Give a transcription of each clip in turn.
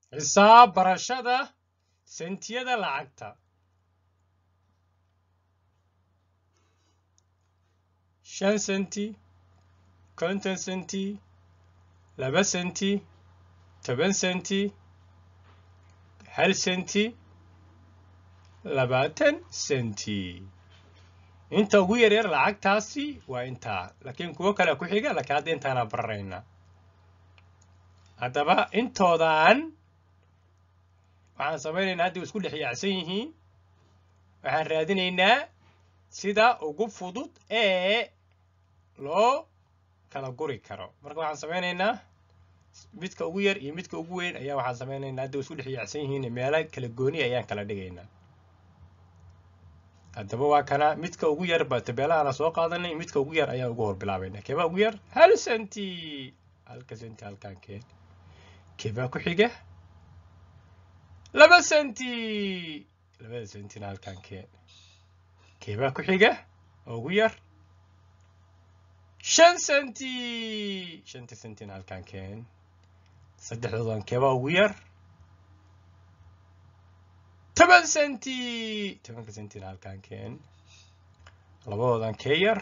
xisaab barashada sentiyada lacagta shan senti konton senti laba senti toban senti hal senti labaatan senti inta ugu yaryar lacagtaasi waa intaa laakiin kuwo kale ku xiga laakiin hadda intaana bararaynaa haddaba intoodan waxaan samaynaynaa hadda isku dhex yaacsan yihiin waxaan raadinaynaa sida ugu fudud ee loo kala guri karo marka waxaan samaynaynaa midka ugu yar iyo midka ugu weyn ayaa waxaan samaynaynaa hadda isku dhex yaacsan yihiin meelo kala gooni ayaan kala dhigaynaa haddaba waa kana midka ugu yar ba tabeelahana soo qaadanay midka ugu yar ayaan ugu hor bilaabaynaa keebaa ugu yar hal senti halka senti halkaan keen keebaa ku xiga laba senti labada sentina halkaan keen keebaa ku xiga oo ugu yar shan senti shanta sentina halkaan keen saddexdoodan keebaa ugu yar toban senti tobanka sentina halkaan keen labadoodan kee yar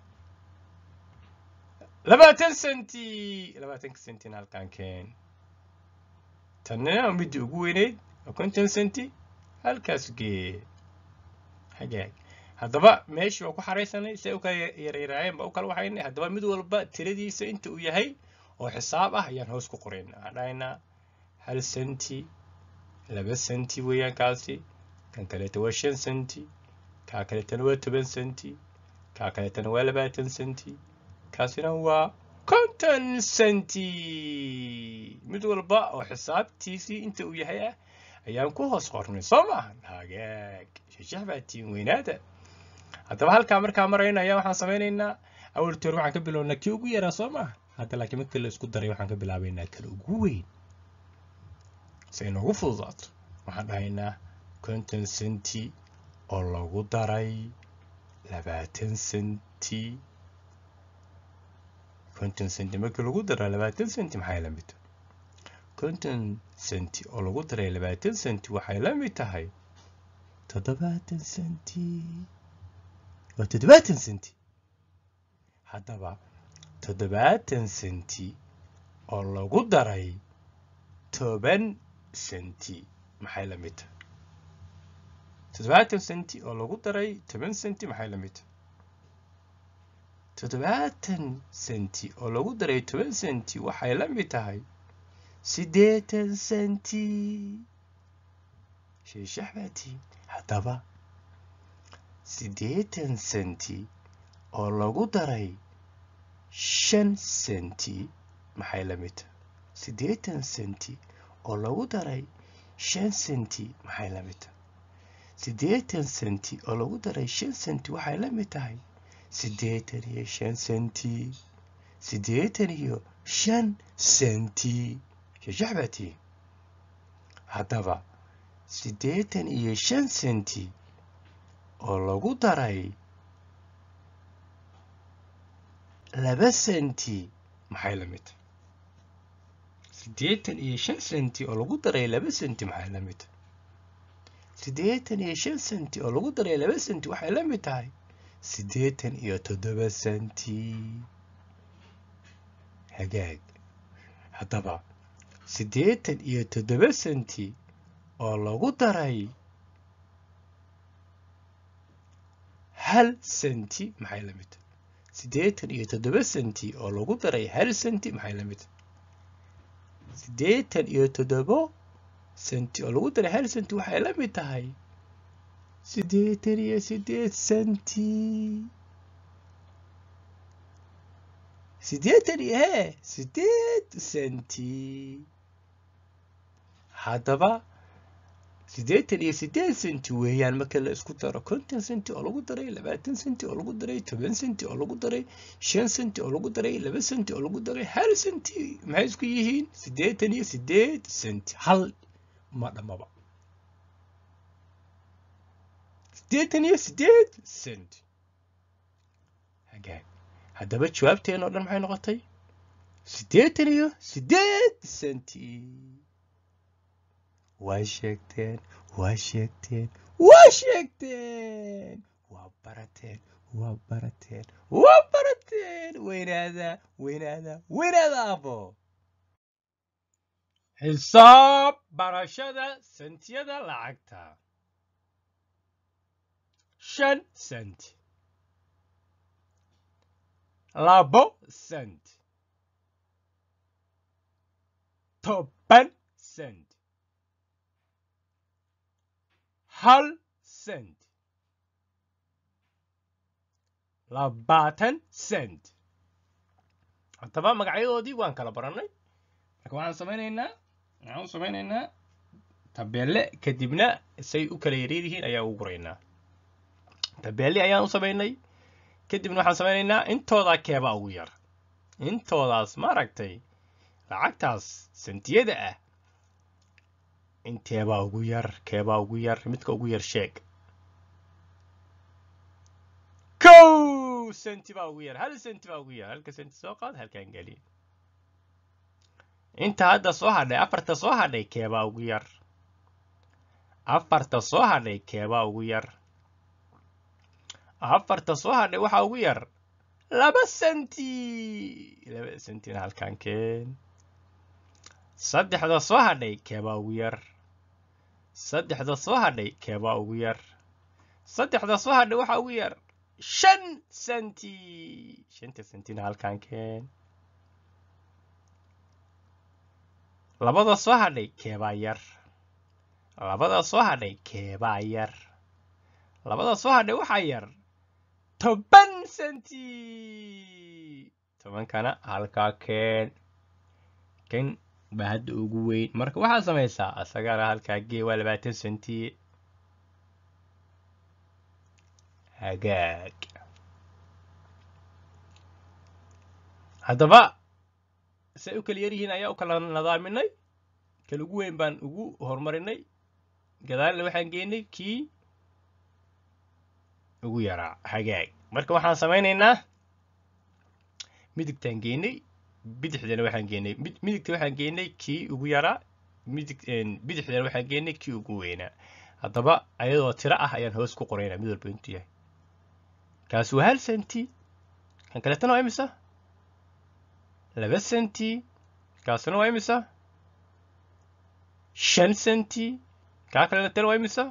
labaatan senti labaatanka sentina halkaan keen tanna midda ugu weyneyd oo konton senti halkaas gee hagaag haddaba meeshii waa ku xaraysanay si u kala yaryaraayeen baa u kala waxaynay haddaba mid walba tiradiisa inta uu yahay oo xisaab ah ayaan hoos ku qoraynaa waxaan dhahaynaa hal senti laba senti weeyaan kaasi kan kaleeta waa shan senti kaa kaleetana waa toban senti kaa kaleetana waa labaatan senti kaasina waa konton senti mid walba oo xisaabtiisii inta uu yahay ah ayaan ku hoos qornay soo maahan hagaag shashax baa tiin weynaada haddaba halkaa markaa marayna ayaa waxaan samaynaynaa awaltoor waxaan ka bilownaa kii ugu yaraa soo maaha hadda laakiin marka la isku daray waxaan ka bilaabaynaa kala ugu weyn si ay noogu fududaato waxaan dhahaynaa konton senti oo lagu daray labaatan senti konton senti markii lagu daraa labaatan senti maxay la mid konton senti oo lagu daray labaatan senti waxay la mid tahay toddobaatan senti waa toddobaatan senti haddaba toddobaatan senti oo lagu daray toban senti maxay la mid tahay toddobaatan senti oo lagu daray toban senti maxay la mid tahay toddobaatan senti oo lagu daray toban senti waxay la mid tahay siddeetan senti sheeshax baa tihin haddaba siddeetan senti oo lagu daray shan senti maxay la mid tahay siddeetan senti oo lagu daray shan senti maxay la mid tahay siddeetan senti oo lagu daray shan senti waxay la mid tahay siddeetan iyo shan senti siddeetan iyo shan senti shashax baa tihin haddaba siddeetan iyo shan senti oo lagu daray laba senti maxay la mid tahay siddeetan iyo shan senti oo lagu daray laba senti maxay la mid tahay siddeetan iyo shan senti oo lagu daray laba senti waxay la mid tahay siddeetan iyo toddoba senti hagaag haddaba siddeetan iyo toddoba senti oo lagu daray hal senti maxay la mid tahay siddeetan iyo toddoba senti oo lagu daray hal senti maxay la mid tahay siddeetan iyo toddobo senti oo lagu daray hal senti waxay la mid tahay siddeetan iyo siddeed senti siddeetan iyo hee siddeed senti haddaba siddeetan iyo siddeed senti weeyaan marka la isku daro konton senti oo lagu daray labaatan senti oo lagu daray toban senti oo lagu daray shan senti oo lagu daray laba senti oo lagu daray hal senti maxay isku yihiin siddeetan iyo siddeed senti hal ma dhammaba siddeetan iyo siddeed senti hagaag haddaba jawaabteen oo dhan maxay noqotay siddeetan iyo siddeed senti waa sheegteen waa sheegteen waa sheegteen waa barateen waa barateen waa barateen weynaada weynaada weynaada abo xisaab barashada sentiyada lacagta shan sent labo sent toban sent hal sent labaatan sent haddaba magacyadoodii waan kala barannay marka waxaan samaynaynaa waxaan u samaynaynaa tabeelle kadibna say u kala yaryar yihiin ayaan ugu guraynaa tabeelle ayaan u samaynay kadibna waxaan samaynaynaa intoodaa keebaa ugu yar intoodaas maaragtay lacagtaas sentiyada ah inteebaa ugu yar keebaa ugu yar midka ugu yar sheeg kow senti baa ugu yar hal senti baa ugu yar halka senti soo qaad halkaan geli inta hadda soo hadhay afarta soo hadhay keebaa ugu yar afarta soo hadhay keebaa ugu yar afarta soo hadhay waxaa ugu yar laba senti laba sentina halkaan keen saddexda soo hadhay keebaa ugu yar saddexda soo hadhay keebaa ugu yar saddexda soo hadhay waxaa ugu yar shan senti shanta sentina halkaan keen labada soo hadhay keebaa yar labada soo hadhay keebaa yar labada soo hadhay waxaa yar toban senti tobankana halkaa keen kan baa hadda ugu weyn marka waxaad samaysaa asagana halkaa gee waa labaatan senti hagaag haddaba say u kala yar yihiin ayaa u kala nadaaminay kan ugu weyn baan ugu horumarinay gadaalna waxaan geenay kii ugu yaraa hagaag marka waxaan samaynaynaa midigtaan geenay bidixdana waxaan geenay midigta waxaan geenay kii ugu yaraa midig bidixdana waxaan geenay kii ugu weynaa haddaba ayadoo tiro ah ayaan hoos ku qoraynaa mid walba intuu yahay kaas waa hal senti kan kaleetana waa imisa laba senti kaasuna waa imisa shan senti kaa kaleetana waa imisa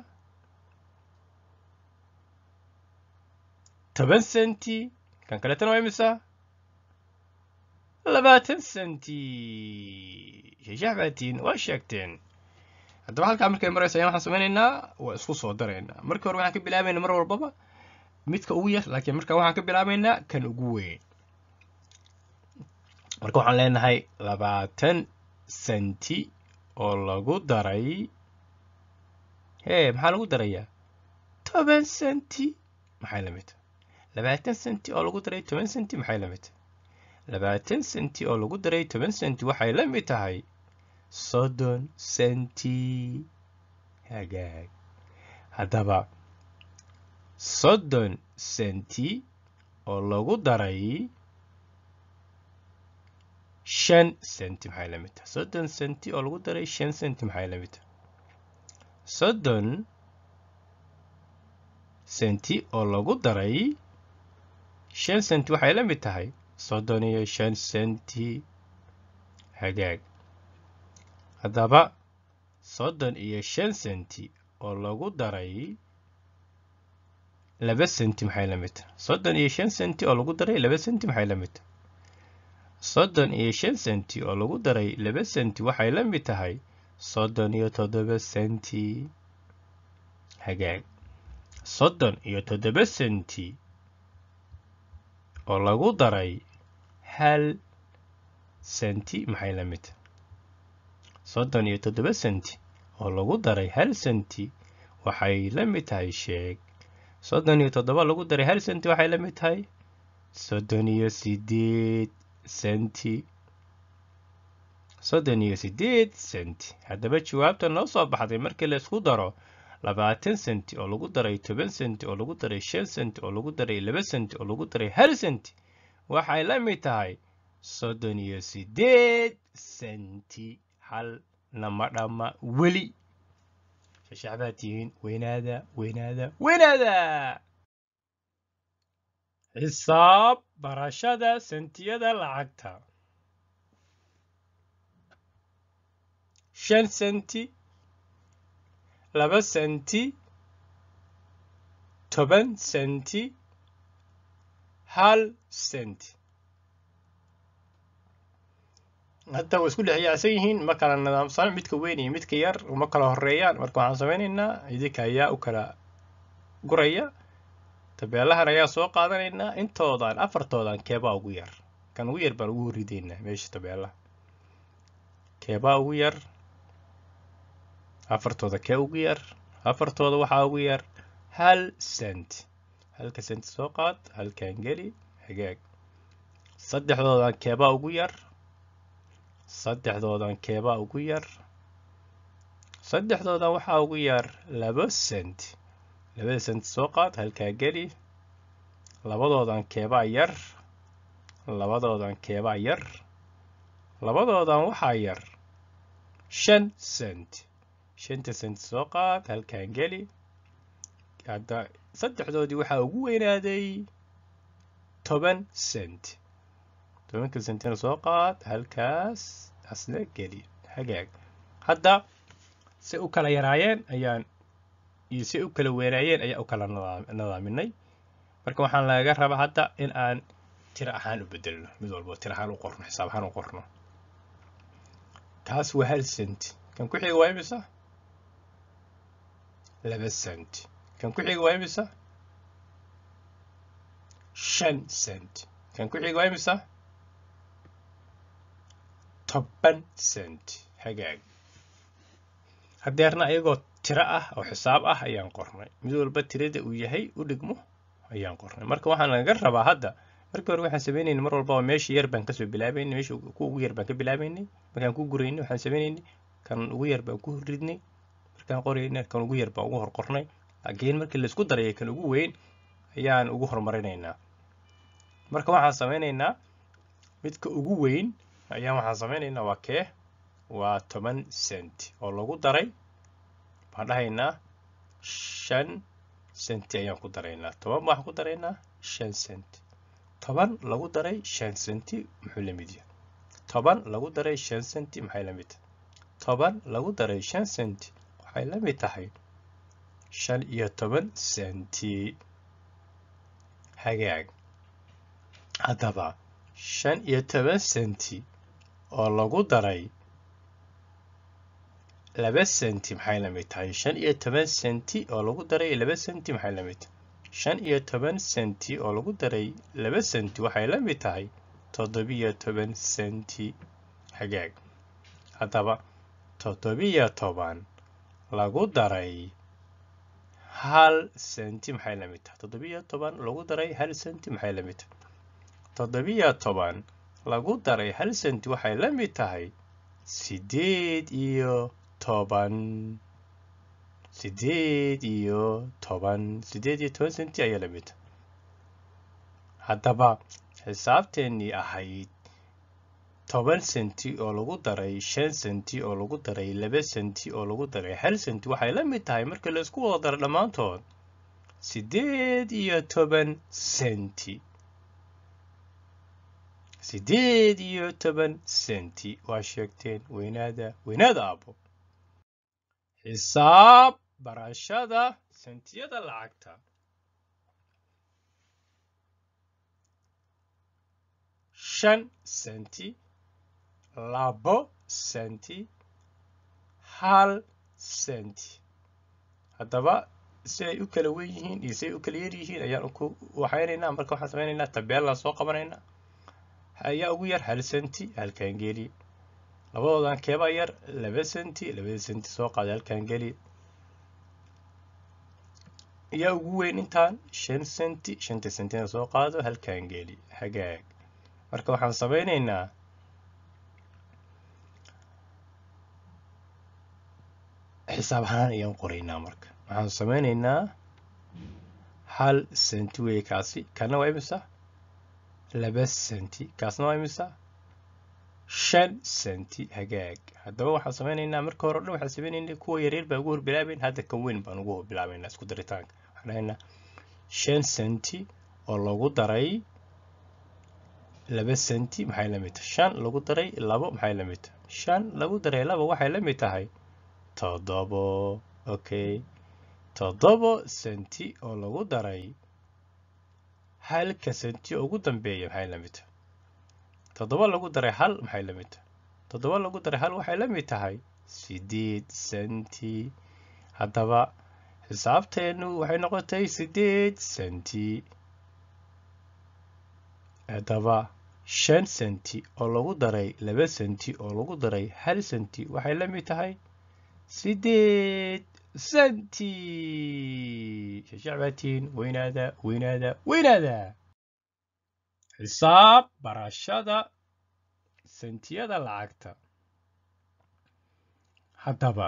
toban senti kan kaleetana waa imisa labaatan senti shashax baatiin waa sheegteen haddaba halkaa markay marayso ayaan waxaan samaynaynaa waa isku soo daraynaa markii hore waxaan ka bilaabaynaa mar walbaba midka ugu yar laakiin markaa waxaan ka bilaabaynaa kan ugu weyn marka waxaan leenahay labaatan senti oo lagu daray hee maxaa lagu darayaa toban senti maxay la mid labaatan senti oo lagu daray toban senti maxay la mid labaatan senti oo lagu daray toban senti waxay la mid tahay soddon senti hagaag haddaba soddon senti oo lagu daray shan senti maxay la mid tahay soddon senti oo lagu daray shan senti maxay la mid tahay soddon senti oo lagu daray shan senti waxay la mid tahay soddon iyo shan senti hagaag haddaba soddon iyo shan senti oo lagu daray laba senti maxay la mid tahay soddon iyo shan senti oo lagu daray laba senti maxay la mid tahay soddon iyo shan senti oo lagu daray laba senti waxay la mid tahay soddon iyo toddoba senti hagaag soddon iyo toddoba senti oo lagu daray hal senti maxay la mid tahay soddon iyo toddoba senti oo lagu daray hal senti waxay la mid tahay sheeg soddon iyo toddoba lagu daray hal senti waxay la mid tahay soddon iyo sideed senti soddon iyo sideed senti haddaba jawaabta noo soo baxday markii la isku daro labaatan senti oo lagu daray toban senti oo lagu daray shan senti oo lagu daray laba senti oo lagu daray hal senti waxay la mid tahay soddon iyo sideed senti hal nama dhamma weli shashax baa tihiin weynaada weynaada weynaada xisaab barashada sentiyada lacagta shan senti laba senti toban senti hal senti hadda way isku dhex yaacsan yihiin ma kala nidaamsan midka weyn iyo midka yar uma kala horeeyaan marka waxaan samaynaynaa idinka ayaa u kala guraya tabeelahan ayaa soo qaadanaynaa intoodan afartoodan keebaa ugu yar kan ugu yar baan ugu ridaynaa meesha tabeelaha keebaa ugu yar afartooda kee ugu yar afartooda waxaa ugu yar hal cent halka cent soo qaad halkan geli hagaag saddexdoodan keebaa ugu yar saddexdoodan keebaa ugu yar saddexdoodan waxaa ugu yar laba cent labada cent soo qaad halkaa geli labadoodan keebaa yar labadoodan keebaa yar labadoodan waxaa yar shan cent shanta cent soo qaad halkan geli hadda saddexdoodii waxaa ugu weynaaday toban cent tobanka centina soo qaad halkaas asna geli hagaag hadda say u kala yaraayeen ayaan iyo say u kala weynaayeen ayaa u kala nadaaminay marka waxaan laga rabaa hadda in aan tiro ahaan u bedelno mid walbo tiro ahaan u qorno xisaab ahaan u qorno kaas waa hal cent kan ku xiga waa imisa laba cent kan ku xiga waa imisa shan cent kan ku xiga waa imisa toban cent hagaag hadeerna iyagoo tiro ah oo xisaab ah ayaan qornay mid walba tirada uu yahay u dhigmo ayaan qornay marka waxaan laga rabaa hadda markii hore waxaan sameynaynay mar walbaba meesha yar baan kasoo bilaabaynay meesha ku ugu yar baan ka bilaabaynay markaan ku guraynay waxaan sameynaynay kan ugu yar baan ku ridnay markaan qoraynay kan ugu yar baan ugu hor qornay laakiin markii laisku darayay kan ugu weyn ayaan ugu horumarinaynaa marka waxaan sameynaynaa midka ugu weyn ayaan waxaan sameynaynaa waa kee waa toban cent oo lagu daray waxaan dhahaynaa shan centi ayaan ku daraynaa toban waxaan ku daraynaa shan cent toban lagu daray shan centi muxuu la mid yahay toban lagu daray shan centi maxay la mid tahay toban lagu daray shan centi waxay la mid tahay shan iyo toban centi hagaag haddaba shan iyo toban centi oo lagu daray laba centi maxay la mid tahay shan iyo toban centi oo lagu daray laba centi maxay la mid tahay shan iyo toban centi oo lagu daray laba centi waxay la mid tahay toddobiyo toban centi hagaag haddaba toddobiyo toban lagu daray hal centi maxay la mid tahay toddobiyo toban lagu daray hal centi maxay la mid tahay toddobiyo toban lagu daray hal centi waxay la mid tahay sideed iyo toban sideed iyo toban sideed iyo toban centi ayaa la mid tahay haddaba xisaabteennii ahayd toban centi oo lagu daray shan centi oo lagu daray laba centi oo lagu daray hal centi waxay la mid tahay marka la isku wada daro dhammaantood sideed iyo toban centi sideed iyo toban centi waa sheegteen weynaada weynaada aabo xisaab barashada sentiyada lacagta shan centi labo centi hal centi haddaba siday u kala wen yihiin iyo siday u kala yar yihiin ayaan ku waxaynaynaa marka waxaan samaynaynaa tabeelaan soo qabanaynaa ayaa ugu yar hal centi halkan geli labadoodan keebaa yar laba centi labada centi soo qaada halkan geli ayaa ugu weyn intaan shan centi shanta centina soo qaado halkan geli hagaag marka waxaan samaynaynaa xisaab ahaan ayaan qoraynaa marka waxaan samaynaynaa hal centi wey kaasi kana waa imisa laba centi kaasna waa imisa shan senti hagaag haddaba waxaan samaynaynaa marka hore o dhan waxaan samaynaynaa kuwa yaryar baa ugu horbilaabayn hadda kan weyn baan ugu horbilaabaynaa isku daritaanka waxaan dhahaynaa shan senti oo lagu daray laba senti maxay la mid tahay shan lagu daray labo maxay la mid tahay shan lagu daray labo waxay la mid tahay toddobo okay toddobo senti oo lagu daray halka senti oo ugu dambeeya maxay la mid tahay toddoba lagu daray hal maxay la mid tahay toddoba lagu daray hal waxay la mid tahay sideed senti haddaba xisaabteennu waxay noqotay sideed senti haddaba shan senti oo lagu daray laba senti oo lagu daray hal senti waxay la mid tahay sideed senti shashacbaatiin weynaada weynaada weynaada xisaab barashada sentiyada lacagta haddaba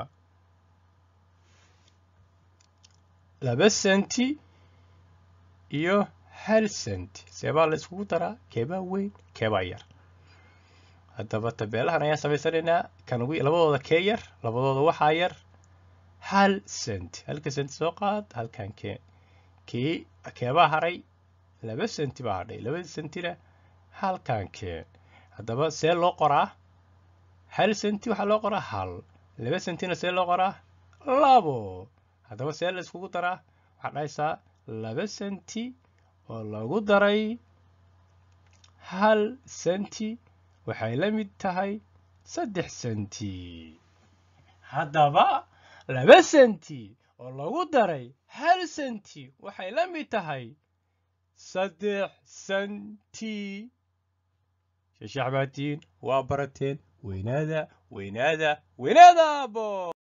laba senti iyo hal senti seebaa la iskugu daraa keebaa weyn keebaa yar haddaba tabeelahan ayaan samaysanaynaa kan ugu labadooda kee yar labadooda waxaa yar hal senti halka senti soo qaad halkan kee kii keebaa haray laba senti baa hadhay labada sentina halkan kee haddaba see loo qoraa hal senti waxaa loo qoraa hal laba sentina see loo qoraa labo haddaba see la iskugu daraa waxaad dhahaysaa laba senti oo lagu daray hal senti waxay la mid tahay saddex senti haddaba laba senti oo lagu daray hal senti waxay la mid tahay saddex senti shashacbaatiin waa barateen weynaada weynaada weynaada bo